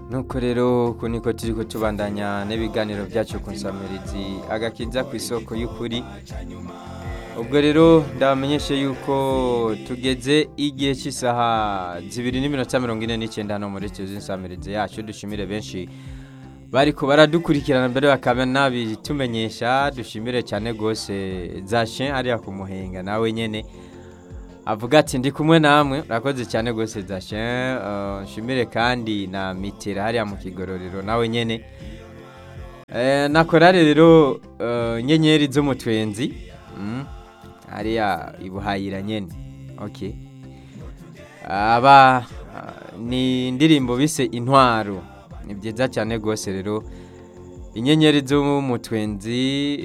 nuko rero uku niko turi ko tubandanya n'ibiganiro byacu ku nsamirizi agakiza ku isoko y'ukuri ubwo rero ndabamenyeshe yuko tugeze igihe cy'isaha zibiri n'iminota mirongo ine n'icyenda hano muri tuzi insamirizi yacu dushimire benshi bari ko baradukurikirana mbere bakaba nabitumenyesha dushimire cyane rwose zashe hariya ku muhenga nawe nyine avuga ati ndi kumwe namwe urakoze cyane rwose zashe nshimire kandi na mitera hariya mu kigororero nawe nyine na korari rero nyenyeri z'umutwenzi hariya ibuhayira nyine oke aba ni indirimbo bise intwaro ni byiza cyane rwose rero inyenyeri z'umutwenzi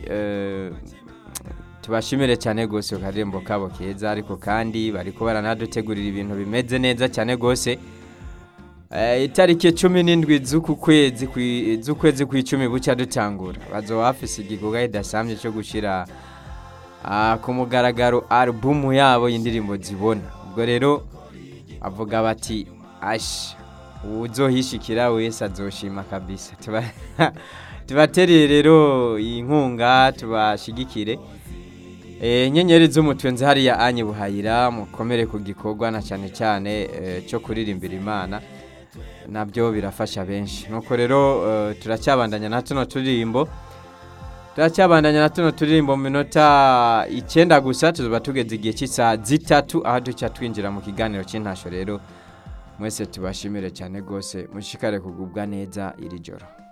tubashimire cyane rwose karembo kabo keza ariko kandi bari kuba baranadutegurira ibintu bimeze neza cyane rwose itariki cumi n'indwi z'uku kwezi z'ukwezi kw'icumi bucya dutangura bazo bafise igikorwa kidasanzwe cyo gushyira ku mugaragaro alubumu yabo y'indirimbo zibona ubwo rero avuga bati ashi uzohishikira wese azoshima kabisa tubatereye rero iyi nkunga tubashigikire inyenyeri z'umutwenzi hariya anye buhayira mukomere ku gikorwa na cyane cyane cyo kuririmbira imana nabyo birafasha benshi nuko rero turacyabandanya na tuno turirimbo turacyabandanya na tuno turirimbo mu minota icyenda gusa tuba tugeze igihe cy'isaha zitatu aho duca twinjira mu kiganiro cy'intasho rero mwese tubashimire cyane rwose mushikare kugubwa neza iri joro